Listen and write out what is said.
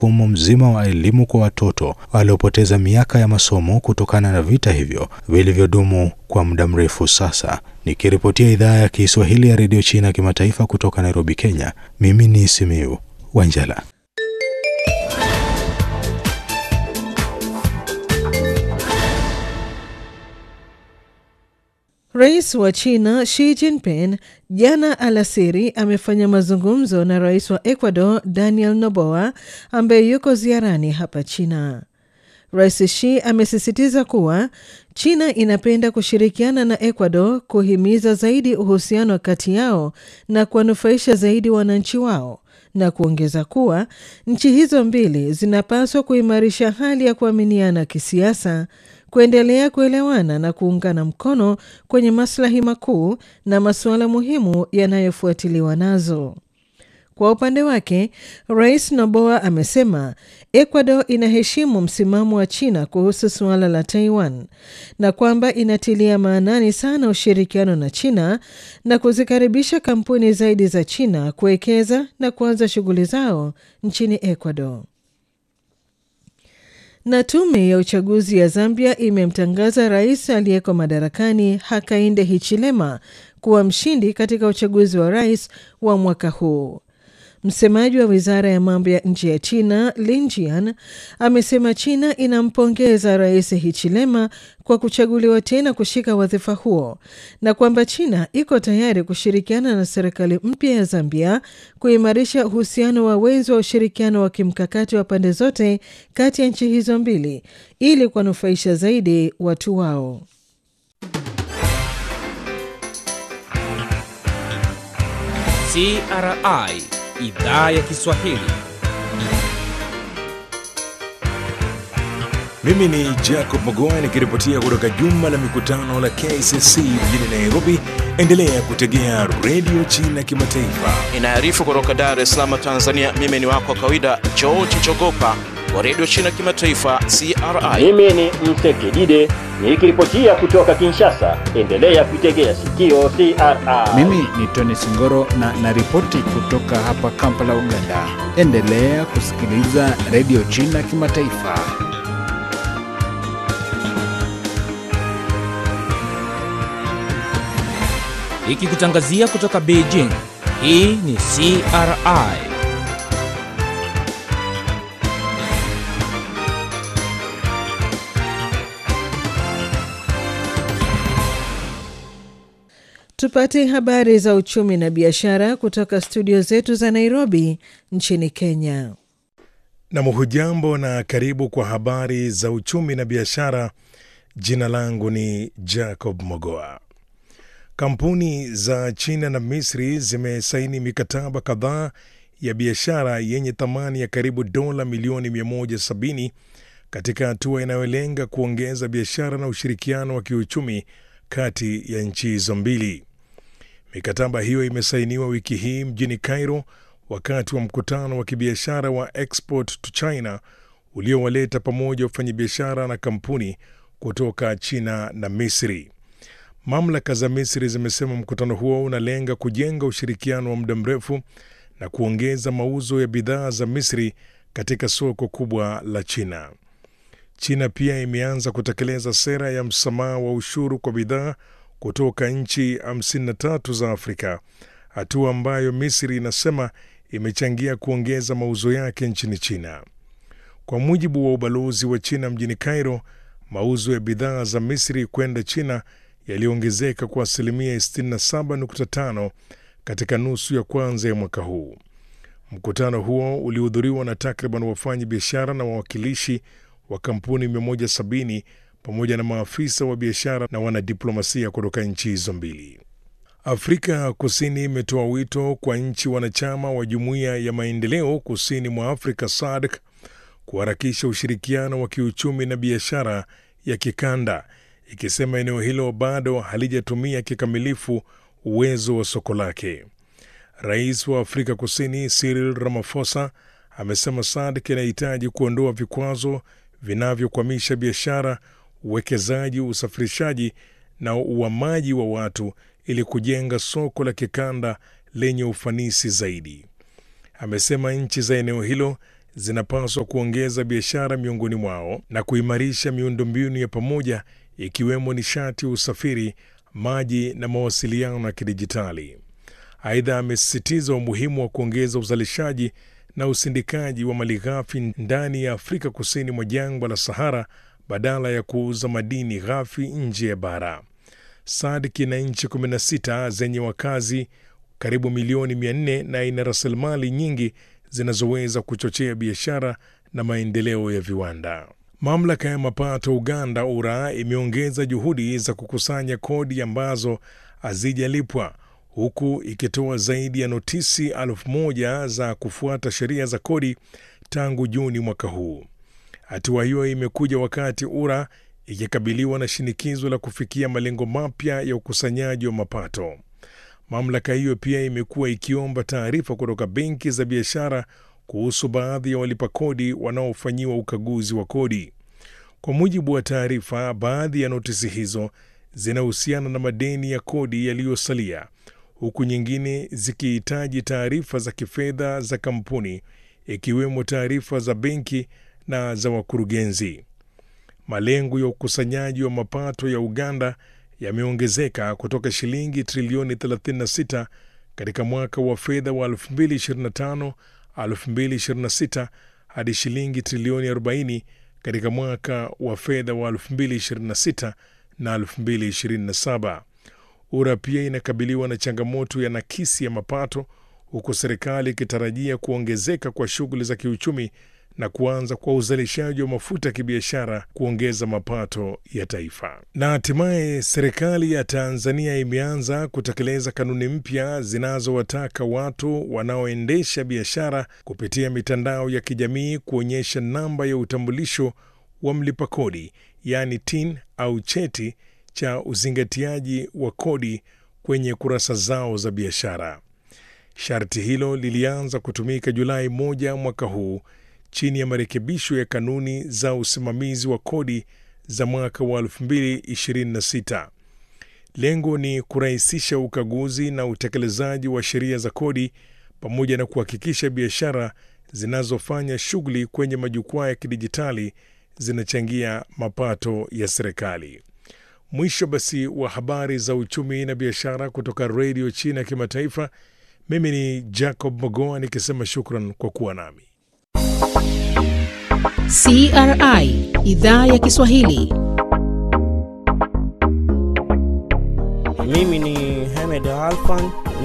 mfumo mzima wa elimu kwa watoto waliopoteza miaka ya masomo kutokana na vita hivyo vilivyodumu kwa muda mrefu sasa. Nikiripotia idhaa ya Kiswahili ya redio China kimataifa kutoka Nairobi, Kenya, mimi ni Simiu Wanjala. Rais wa China Xi Jinping jana alasiri amefanya mazungumzo na rais wa Ecuador Daniel Noboa ambaye yuko ziarani hapa China. Rais Xi amesisitiza kuwa China inapenda kushirikiana na Ecuador kuhimiza zaidi uhusiano kati yao na kuwanufaisha zaidi wananchi wao na kuongeza kuwa nchi hizo mbili zinapaswa kuimarisha hali ya kuaminiana kisiasa, kuendelea kuelewana na kuungana mkono kwenye maslahi makuu na masuala muhimu yanayofuatiliwa nazo. Kwa upande wake, Rais Noboa amesema Ecuador inaheshimu msimamo wa China kuhusu suala la Taiwan na kwamba inatilia maanani sana ushirikiano na China na kuzikaribisha kampuni zaidi za China kuwekeza na kuanza shughuli zao nchini Ecuador. Na tume ya uchaguzi ya Zambia imemtangaza rais aliyeko madarakani Hakainde Hichilema kuwa mshindi katika uchaguzi wa rais wa mwaka huu. Msemaji wa wizara ya mambo ya nje ya China Lin Jian amesema China inampongeza rais Hichilema kwa kuchaguliwa tena kushika wadhifa huo na kwamba China iko tayari kushirikiana na serikali mpya ya Zambia kuimarisha uhusiano wa wenzi wa ushirikiano wa kimkakati wa pande zote kati ya nchi hizo mbili ili kuwanufaisha zaidi watu wao. CRI Idhaa ya Kiswahili. Mimi ni Jacob Magoa nikiripotia kutoka jumba la mikutano la KCC mjini Nairobi. Endelea kutegea redio China Kimataifa. Inaarifu kutoka Dar es Salaam, Tanzania. Mimi ni wako wa kawaida George Chogopa wa redio China Kimataifa, CRI. Mimi ni Msekidide nikiripotia kutoka Kinshasa. Endelea kuitegea sikio CRI. Mimi ni Tony Singoro na naripoti kutoka hapa Kampala, Uganda. Endelea kusikiliza redio China Kimataifa. Ikikutangazia kutoka Beijing. Hii ni CRI. Tupate habari za uchumi na biashara kutoka studio zetu za Nairobi nchini Kenya. Na hujambo na karibu kwa habari za uchumi na biashara. Jina langu ni Jacob Mogoa. Kampuni za China na Misri zimesaini mikataba kadhaa ya biashara yenye thamani ya karibu dola milioni 170 katika hatua inayolenga kuongeza biashara na ushirikiano wa kiuchumi kati ya nchi hizo mbili. Mikataba hiyo imesainiwa wiki hii mjini Cairo wakati wa mkutano wa kibiashara wa Export to China uliowaleta pamoja wafanyabiashara na kampuni kutoka China na Misri. Mamlaka za Misri zimesema mkutano huo unalenga kujenga ushirikiano wa muda mrefu na kuongeza mauzo ya bidhaa za Misri katika soko kubwa la China. China pia imeanza kutekeleza sera ya msamaha wa ushuru kwa bidhaa kutoka nchi 53 za Afrika, hatua ambayo Misri inasema imechangia kuongeza mauzo yake nchini China. Kwa mujibu wa ubalozi wa China mjini Cairo, mauzo ya bidhaa za Misri kwenda China yaliongezeka kwa asilimia 67.5 katika nusu ya kwanza ya mwaka huu. Mkutano huo ulihudhuriwa na takriban wafanyi biashara na wawakilishi wa kampuni 170 pamoja na maafisa wa biashara na wanadiplomasia kutoka nchi hizo mbili. Afrika Kusini imetoa wito kwa nchi wanachama wa Jumuiya ya Maendeleo Kusini mwa Afrika SADC kuharakisha ushirikiano wa kiuchumi na biashara ya kikanda, ikisema eneo hilo bado halijatumia kikamilifu uwezo wa soko lake. Rais wa Afrika Kusini Cyril Ramaphosa amesema SADC inahitaji kuondoa vikwazo vinavyokwamisha biashara, uwekezaji, usafirishaji na uhamaji wa watu ili kujenga soko la kikanda lenye ufanisi zaidi. Amesema nchi za eneo hilo zinapaswa kuongeza biashara miongoni mwao na kuimarisha miundombinu ya pamoja ikiwemo nishati, usafiri, maji na mawasiliano ya kidijitali. Aidha, amesisitiza umuhimu wa kuongeza uzalishaji na usindikaji wa malighafi ndani ya Afrika kusini mwa jangwa la Sahara badala ya kuuza madini ghafi nje ya bara. SADC ina nchi 16 zenye wakazi karibu milioni 400 na ina rasilimali nyingi zinazoweza kuchochea biashara na maendeleo ya viwanda. Mamlaka ya mapato Uganda URA imeongeza juhudi za kukusanya kodi ambazo hazijalipwa huku ikitoa zaidi ya notisi elfu moja za kufuata sheria za kodi tangu Juni mwaka huu. Hatua hiyo imekuja wakati URA ikikabiliwa na shinikizo la kufikia malengo mapya ya ukusanyaji wa mapato. Mamlaka hiyo pia imekuwa ikiomba taarifa kutoka benki za biashara kuhusu baadhi ya walipa kodi wanaofanyiwa ukaguzi wa kodi. Kwa mujibu wa taarifa, baadhi ya notisi hizo zinahusiana na madeni ya kodi yaliyosalia, huku nyingine zikihitaji taarifa za kifedha za kampuni, ikiwemo taarifa za benki na za wakurugenzi. Malengo ya ukusanyaji wa mapato ya Uganda yameongezeka kutoka shilingi trilioni 36 katika mwaka wa fedha wa 2025 2026 hadi shilingi trilioni 40 katika mwaka wa fedha wa 2026 na 2027. URA pia inakabiliwa na changamoto ya nakisi ya mapato huku serikali ikitarajia kuongezeka kwa shughuli za kiuchumi na kuanza kwa uzalishaji wa mafuta ya kibiashara kuongeza mapato ya taifa. Na hatimaye serikali ya Tanzania imeanza kutekeleza kanuni mpya zinazowataka watu wanaoendesha biashara kupitia mitandao ya kijamii kuonyesha namba ya utambulisho wa mlipa kodi, yaani TIN au cheti cha uzingatiaji wa kodi kwenye kurasa zao za biashara. Sharti hilo lilianza kutumika Julai moja mwaka huu chini ya marekebisho ya kanuni za usimamizi wa kodi za mwaka wa 2026. Lengo ni kurahisisha ukaguzi na utekelezaji wa sheria za kodi pamoja na kuhakikisha biashara zinazofanya shughuli kwenye majukwaa ya kidijitali zinachangia mapato ya serikali. Mwisho basi wa habari za uchumi na biashara kutoka redio China ya kimataifa. Mimi ni Jacob Mogoa nikisema shukran kwa kuwa nami. CRI idhaa ya Kiswahili. Mimi ni Hamed Alfan